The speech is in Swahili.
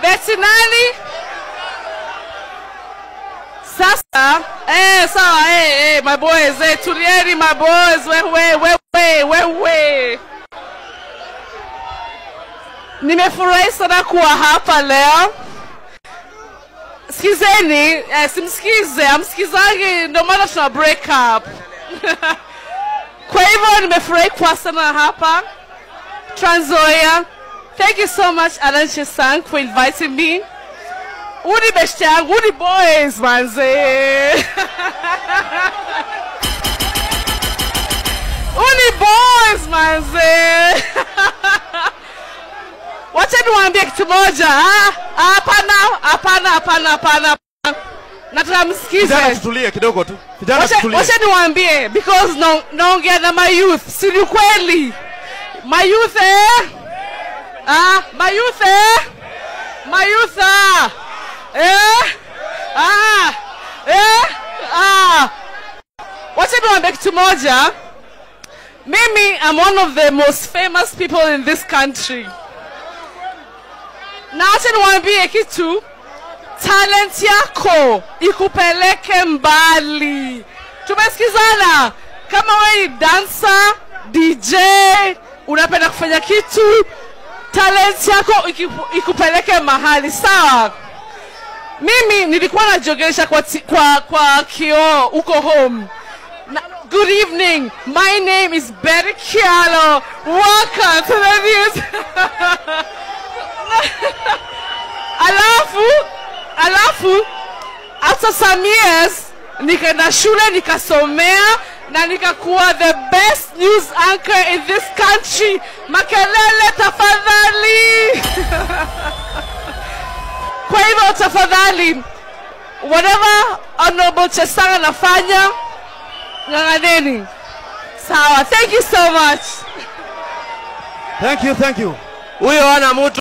Beti nani? Sasa eh, sawa eh, eh, my boys eh, tulieni my boys, wewe wewe wewe. Nimefurahi sana kuwa hapa leo. Sikizeni, eh, simsikize, amsikizangi, ndio maana tuna break up. Kwa hivyo nimefurahi kuwa sana hapa Trans Nzoia. Thank you so much Alan Chesang for inviting me. Uni best yangu, uni boys manze. uni boys manze. Wacha niwaambie kitu moja. ah? Ah, Hapana, hapana, hapana, hapana. Nataka msikize. Vijana tutulie kidogo tu. Vijana Wacha tutulie. wacha niwaambie because na- naongea na my youth, si ni kweli? My youth eh? Ah, my youth eh? My youth ah. Eh? Ah. Eh? Ah. Wacha niwaambie kitu moja. Mimi I'm one of the most famous people in this country. Na wacha niwaambie kitu talent yako ikupeleke mbali. Tumesikizana, kama wewe ni dancer, DJ, unapenda kufanya kitu, talent yako ikipu- ikupeleke mahali sawa. Mimi nilikuwa najogesha kwa, ti- kwa, kwa kioo huko home. Na, good evening, my name is Betty Kialo. Welcome to the news. alafu alafu after some years nikaenda shule nikasomea na nikakuwa the best news anchor in this country makelele tafadhali kwa hivyo tafadhali whatever honorable chesanga anafanya ng'ang'aneni sawa thank you so much Thank you, thank you. huyo ana mtu